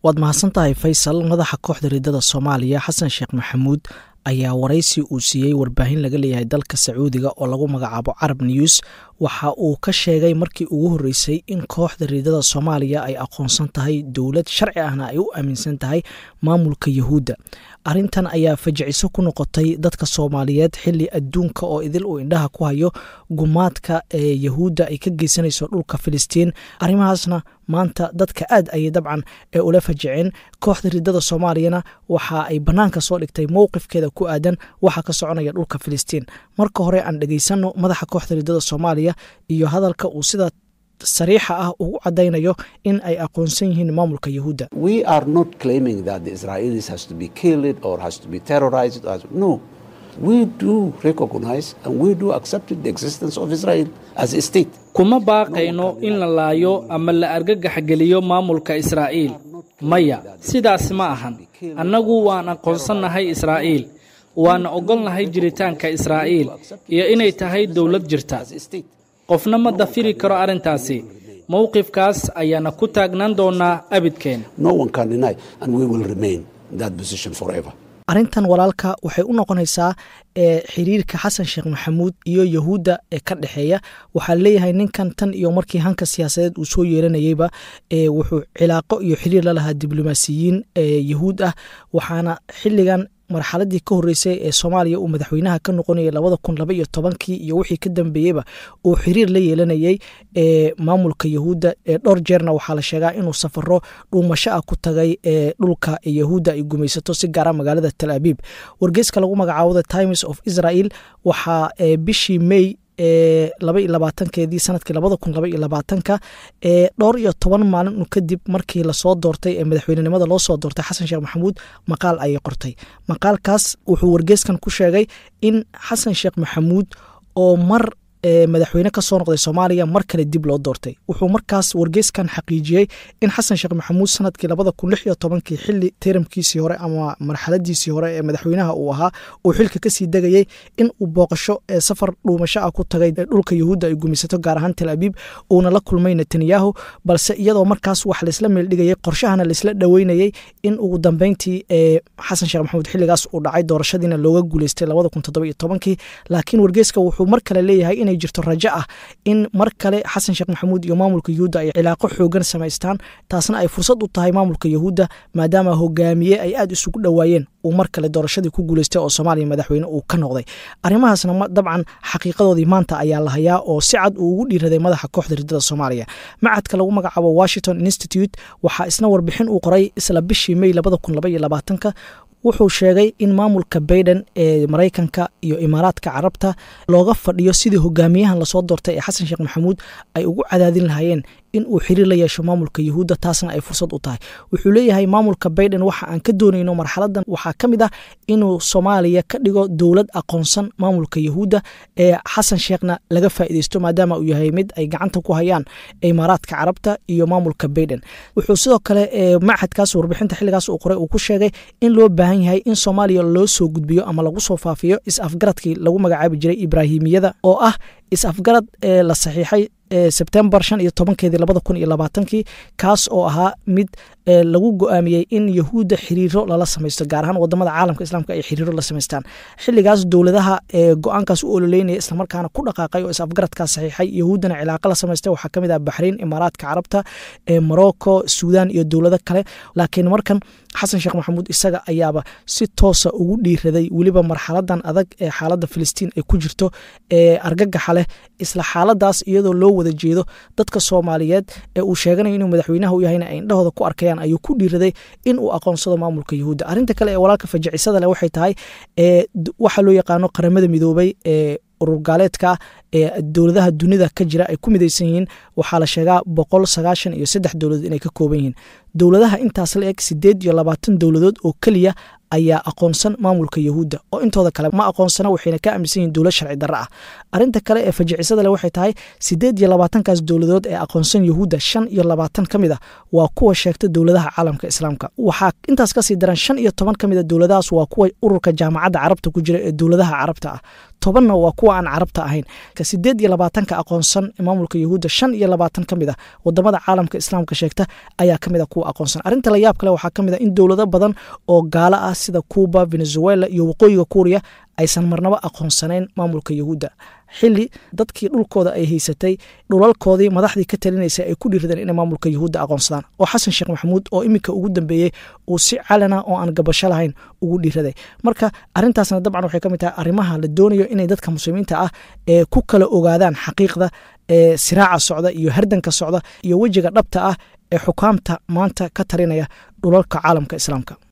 waad mahadsan tahay faysal madaxa kooxda riddada soomaaliya xasan sheekh maxamuud ayaa waraysi uu siiyey warbaahin laga leeyahay dalka sacuudiga oo lagu magacaabo carab news waxa uu ka sheegay markii ugu horreysay in kooxda riidada soomaaliya ay aqoonsan tahay dowlad sharci ahna ay u aaminsan tahay maamulka yahuudda arrintan ayaa fajiciso ku noqotay dadka soomaaliyeed xili adduunka oo idil uu indhaha ku hayo gumaadka ee yahuudda ay ka geysanayso dhulka filistiin arrimahaasna maanta dadka aad ayay dabcan ee ula fajiceen kooxda riddada soomaaliyana waxa ay bannaanka soo dhigtay mowqifkeeda ku aadan waxa ka soconaya dhulka filistiin marka hore aan dhegaysano madaxa kooxda riddada soomaaliya iyo hadalka uu sida sariixa ah ugu cadaynayo in ay aqoonsan yihiin maamulka yahuudda kuma baaqayno in la laayo ama la argagaxgeliyo maamulka israa'iil maya sidaas ma ahan annagu waan aqoonsannahay israa'iil waana ogolnahay jiritaanka israa'iil iyo inay tahay dowlad jirta qofna ma dafiri karo arrintaasi mowqifkaas ayaana ku taagnaan doonaa abidkeen arrintan walaalka waxay u noqonaysaa ee xiriirka xasan sheekh maxamuud iyo yahuudda ee ka dhexeeya waxaa leeyahay ninkan tan iyo markii hanka siyaasadeed uu soo yeeranayeyba ee wuxuu cilaaqo iyo xiriir la lahaa diblomaasiyiin ee yahuud ah waxaana xilligan marxaladii ka horreysay ee soomaaliya uu madaxweynaha ka noqonayay labada kun laba iyo tobankii iyo wixii ka dambeeyeyba uu xiriir la yeelanayey ee maamulka yahuudda ee dhowr jeerna waxaa la sheegaa inuu safaro dhuumasho ah ku tagay ee dhulka yahuudda ay gumaysato si gaara magaalada tal abiib wargeyska lagu magacaabo the times of israel waxaa bishii may ee laba iyo labaatankeedii sanadkii labada kun laba iyo labaatanka ee dhowr iyo toban maalin kadib markii lasoo doortay ee madaxweynenimada loo soo doortay xasan sheekh maxamuud maqaal ayay qortay maqaalkaas wuxuu wargeyskan ku sheegay in xasan sheekh maxamuud oo mar madaxweyne ka soo noqday soomaaliya mar kale dib loo doortay wuxuu markaas wargeyskan xaqiijiyey in xasan sheekh maxamuud sanadkii labada kun lix iyo tobankii xili tiramkiisii hore ama marxaladiisii hore ee madaxweynaha uu ahaa uu xilka kasii degayey in uu booqasho ee safar dhuumasho ah ku tagay dhulka yahuudda ay gumaysato gaar ahaan tel abiib uuna la kulmay netanyahu balse iyadoo markaas wax laysla meeldhigayay qorshahana laysla dhoweynayey in ugu dambeyntii ee xasan sheekh maxamuud xiligaas uu dhacay doorashadiina looga guuleystay labada kun toddoba iyo tobankii laakiin wargeyska wuxuu mar kale leeyahay inay jirto rajo ah in mar kale xasan sheekh maxamuud iyo maamulka yahuudda ay cilaaqo xoogan samaystaan taasna ay fursad u tahay maamulka yahuudda maadaama hogaamiye ay aad isugu dhowaayeen uu mar kale doorashadii ku guuleystay oo soomaaliya madaxweyne uu ka noqday arrimahaasna dabcan xaqiiqadoodii maanta ayaa la hayaa oo si cad uu ugu dhiiraday madaxa kooxda riddada soomaaliya macadka lagu magacaabo washington institute waxaa isna warbixin uu qoray isla bishii may labada kun laba iyo labaatanka wuxuu sheegay in maamulka baiden ee maraykanka iyo imaaraadka carabta looga fadhiyo sidii hogaamiyahan lasoo doortay ee xasan sheekh maxamuud ay ugu cadaadin lahaayeen in uu xiriir la yeesho maamulka yahuudda taasna ay fursad u tahay wuxuu leeyahay maamulka baiden waxa aan ka doonayno marxaladan waxaa ka mid ah inuu soomaaliya ka dhigo dowlad aqoonsan maamulka yahuudda ee xasan sheekhna laga faa'iideysto maadaama uu yahay mid ay gacanta ku hayaan imaaraadka carabta iyo maamulka baiden wuxuu sidoo kale machadkaas warbixinta xilligaas uu qoray uu ku sheegay in loo baahan yahay in soomaaliya loo soo gudbiyo ama lagu soo faafiyo is-afgaradkii lagu magacaabi jiray ibraahimiyada oo ah is-afgarad ee la saxiixay sebtembar shan iyo tobankeedii labada kun iyo labaatankii kaas oo ahaa mid lagu go-aamiyey in yahuudda xiriiro lala samaysto gaar ahaan wadamada caalamka islaamka ay xiriiro la samaystaan xiligaas dowladaha ee go-aankaas u ololeynaya islamarkaana ku dhaqaaqay oo is-afgaradkaas saxiixay yahuuddana cilaaqa la samaystay waxaa kamid ah baxrain imaaraadka carabta morocco suudan iyo dowlado kale laakiin markan xasan sheekh maxamuud isaga ayaaba si toosa ugu dhiiraday weliba marxaladan adag ee xaaladda filistiin ay ku jirto ee argagaxa leh isla xaaladaas iyadoo loo wada jeedo dadka soomaaliyeed ee uu sheeganayo inuu madaxweynaha u yahayna ay indhahooda ku arkayaan ayuu ku dhiiraday in uu aqoonsado maamulka yahuudda arrinta kale ee walaalka fajacisada leh waxay tahay waxaa loo yaqaano qaramada midoobay ee urur gaaleedka ee dowladaha dunida ka jira ay ku midaysan yihiin waxaa la sheegaa boqol sagaashan iyo saddex dowladood inay ka kooban yihiin dowladaha intaas la eg sideed iyo labaatan dowladood oo keliya ayaa aqoonsan maamulka yahuudda oo intooda kale ma aqoonsana waxayna ka aaminsan yihin dowlad sharci darro ah arrinta kale ee fajicisada leh waxay tahay sideed iyo labaatankaas dowladood ee aqoonsan yahuudda shan iyo labaatan ka mid a waa kuwa sheegta dowladaha caalamka islaamka waxaa intaas kasii daran shan iyo toban ka mid a dowladahaas waa kuwa ururka jaamacadda carabta ku jira ee dowladaha carabta ah tobanna waa kuwa aan carabta ahayn sideed iyo labaatanka aqoonsan maamulka yahuudda shan iyo labaatan ka mid ah wadamada caalamka islaamka sheegta ayaa kamid a kuwa aqoonsan arrinta la yaab kale waxaa ka mid a in dowlado badan oo gaalo ah sida cuuba venezuela iyo waqooyiga kuuriya aysan marnaba aqoonsanayn maamulka yahuudda xili dadkii dhulkooda ay haysatay dhulalkoodii madaxdii ka talinaysa ay ku dhiiradeen inay maamulka yahuudda aqoonsadaan oo xasan sheekh maxamuud oo iminka ugu dambeeyey uu si calana oo aan gabasho lahayn ugu dhiiraday marka arintaasna dabcan waxay ka mid tahay arrimaha la doonayo inay dadka muslimiinta ah ee ku kala ogaadaan xaqiiqda ee siraaca socda iyo hardanka socda iyo wejiga dhabta ah ee xukaamta maanta ka talinaya dhulalka caalamka islaamka